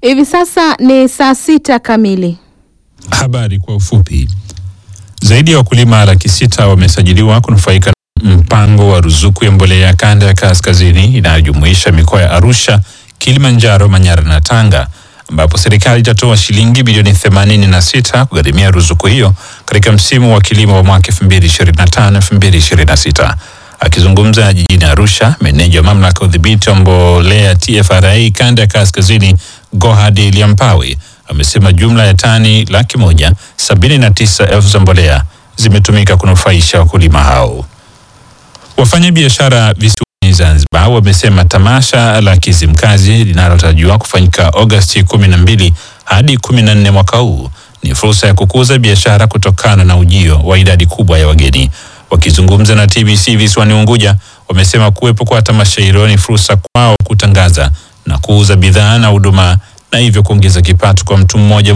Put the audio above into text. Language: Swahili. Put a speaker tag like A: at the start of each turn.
A: Hivi sasa ni saa sita kamili.
B: Habari kwa ufupi. Zaidi ya wakulima laki sita wamesajiliwa kunufaika na mpango wa ruzuku ya mbolea ya kanda ya kaskazini inayojumuisha mikoa ya Arusha, Kilimanjaro, Manyara na Tanga, ambapo serikali itatoa shilingi bilioni 86 kugharimia ruzuku hiyo katika msimu wa kilimo wa mwaka 2025-2026. Akizungumza jijini Arusha, meneja wa mamlaka ya udhibiti wa mbolea TFRA kanda ya kaskazini Gohadi Liampawi amesema jumla ya tani laki moja sabini na tisa elfu za mbolea zimetumika kunufaisha wakulima hao. Wafanyabiashara visiwani Zanzibar wamesema tamasha la Kizimkazi linalotarajiwa kufanyika Agosti kumi na mbili hadi kumi na nne mwaka huu ni fursa ya kukuza biashara kutokana na ujio wa idadi kubwa ya wageni. Wakizungumza na TBC visiwani Unguja, wamesema kuwepo kwa tamasha hilo ni fursa kwao kutangaza na kuuza bidhaa na huduma na hivyo kuongeza kipato kwa mtu mmoja